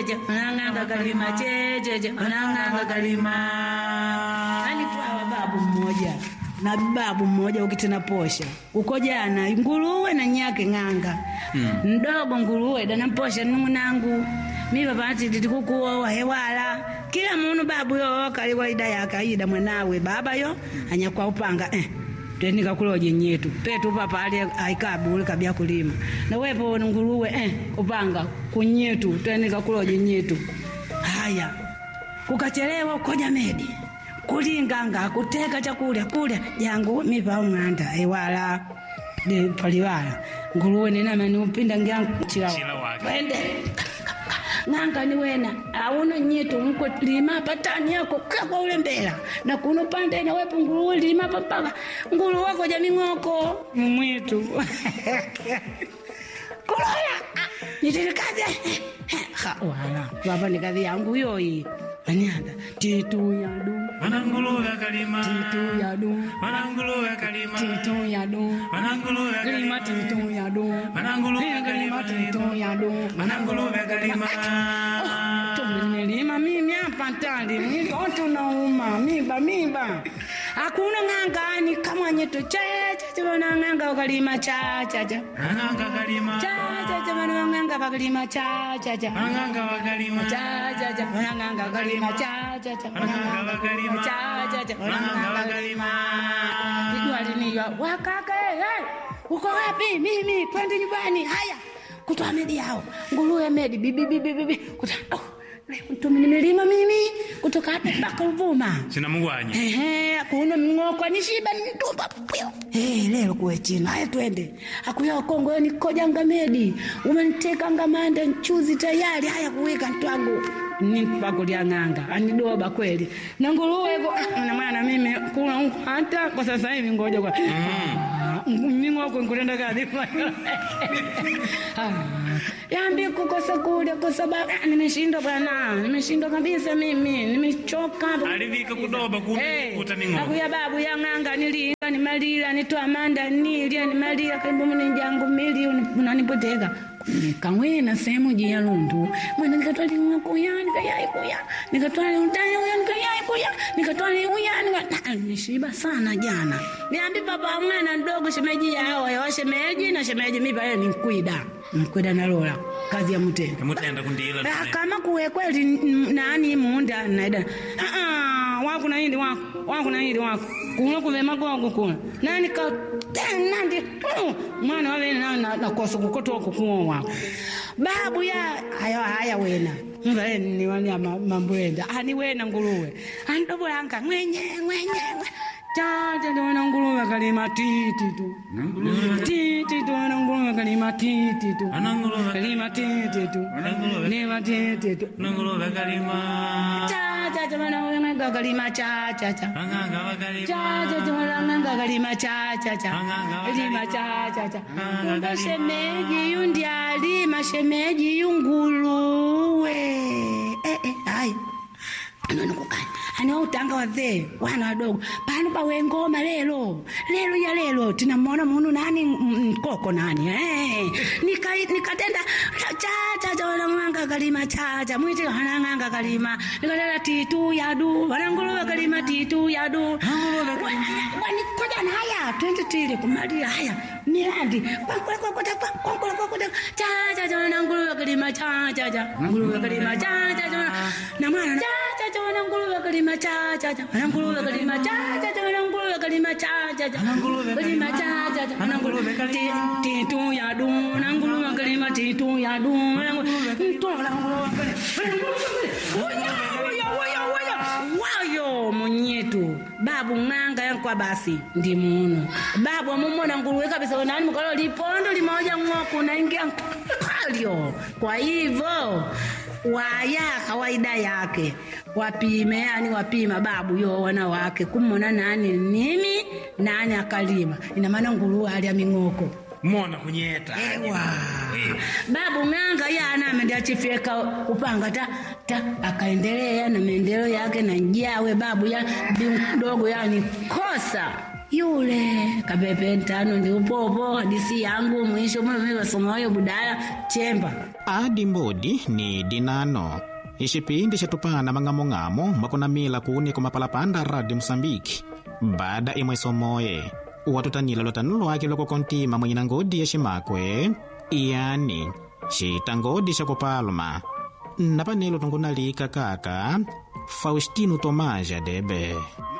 checheche wanang'anga kalima checheche wanang'anga kalima yani twawa babu mmoja na babu mmoja ukitena posha uko jana nguruwe na nyake ng'anga mdogo nguruwe danamposha nung'unangu mi papati titikukuowa hewala kila munu babu yo kali kawaida yake aida mwanawe baba yo anyakwa upanga eh twenika kuloje nyetu petu papa ali aikabule kabya kulima na wepo nguruwe eh upanga kunyetu twenika kuloje nyetu haya kukachelewa ukoja medi kulinganga kuteka chakulya kulya jangu mipa umwanda ewala de paliwala nguruwe ninamani upinda ngyangu Chila chilawa wake. wende ng'anga ni wena auno nyitu mko lima patani yako kakwa ule mbela na kuno pande na wepo nguruwe lima papaka nguru wako jaming'oko mumwitu kulola nitirikaze ha wala baba ni kazi yangu yoyi manianda titu yadu Wananguluwe kalima. titu yadu Wananguluwe kalima. titu yadu Wananguluwe kalima kalima. titu yadu Wananguluwe kalima kalima. titu yadu Wananguluwe kalima. tumelima mimi hapa tali mitoto nauma miba miba hakuna ng'angani kama nyeto chachacha wana ng'anga wakalima chachacha Wananga kalima. chachacha wana ng'anga wakalima chachacha Wananga wakalima. chachacha wana ng'anga wakalima chachacha wana Wananga ng'anga wakalima. chachacha wana Wananga ng'anga wakalima. Kijua aliniwa wakaka hey, uko wapi? Mimi twende nyumbani. Haya, kutoa medi yao nguruwe medi bibi bibi bibi kuta oh, mtumi nimelima mimi kutoka hapa mpaka Uvuma. Sina mugwanya. Ehe, kuna mng'oko nishiba nitupa pio. Eh, leo kuwe chini. Haya twende. Akuya Kongo yo nikojanga medi. Umeniteka ngamanda nchuzi tayari. Haya kuweka ntwangu. Ni pakulia ng'anga. Anidoba kweli. Na nguruwe go na mwana mimi kuna huko hata kwa sasa hivi ngoja kwa. Ming'oko nkulenda kazi. Ah, Yambi kukosa kule kwa sababu ah, nimeshindwa bwana. Nimeshindwa kabisa mimi. Nimechoka. Alivika kudoba Hey, kuni kuta ningo. akuya babu yang'anga nilinga nimalila nitwamanda nilya nimalila kaibu mninjangu mili unanipoteka nikamwena sehemu jiya lundu mwana nikatwali kuya nikayai kuya nikatwali utani uya nikayai kuya nikatwali uya nika nishiba sana jana niambi papa mwana mdogo shemeji yao yawa shemeji na shemeji mipa yeye ni mkwida mkwida nalola kazi ya mtenda Kamutenda kundila. Ah, kama kuwe kweli n- nani munda naida ah ah wako na hindi wako wako na hindi wako kuna kuve magogo kuna nani ka ten nandi mm, mwana wa wena na, na kosa kukotoa kukuo wako babu ya haya haya wena mvale ni wani ya ma- mambwenda ani wena nguruwe andobo yanka mwenye mwenye Tata tuona nguruwe kalima titi tu titi tuona nguruwe kalima titi tu Wananguluwe kalima titi tu Wananguluwe. lima titi tu Wananguluwe kalima. cha cha cha wana wenga kalima cha cha cha Wanganga wakalima. cha cha cha wana wenga kalima cha cha cha lima cha cha cha Kumbe shemeji yundi alima shemeji yunguluwe eh eh ai anono kukanya ana utanga wazee wana wadogo pano pawe ngoma lelo lelo ya lelo tinamwona munu nani m- mkoko nani eh Nika- nikatenda cha cha cha wanang'anga kalima cha cha mwiti wanang'anga kalima nikatenda titu yadu wananguluwe kalima titu yadu wanikoja na haya twende tili kumalia haya mirandi kwankula kwakuta kwankula kwakuta cha cha cha wananguluwe kalima cha cha cha nguluwe kalima cha cha cha na mwana cha cha cha wananguluwe kalima cha cha cha wananguluwe kalima cha cha cha wananguluwe kalima cha cha cha kalima cha cha cha wananguluwe kalima titu yadu wananguluwe kalima titu yadu wananguluwe wayo munyetu babu ng'anga yankwa basi ndi muno babu amumona nguruwe kabisa nani mukalo lipondo limoja ng'oku naingia kalyo kwa hivyo waya kawaida yake wapime yani wapima babu yo wana wake kumona nani nini nani akalima ina maana nguruwe alya ming'oko Mona kunyeta. Ewa. Babu ng'anga yana ameenda chifyeka upanga ta, ta akaendelea na maendeleo yake na njawe babu ya bi mdogo yani kosa yule kapepe ntano ndi upopo hadisi yangu mwisho mweme wasomayo budala chemba adi mbodi ni dinano ixipindi xitupana mang'among'amo makunamila kuni kumapalapanda radi musambiki bada imwe somoye watutanila lotanu lwake loko kontima mwenye na ngodi ya ximakwe yani xita ngodi xa kupaluma napanelo tungunalika kaka faustino tomaja debe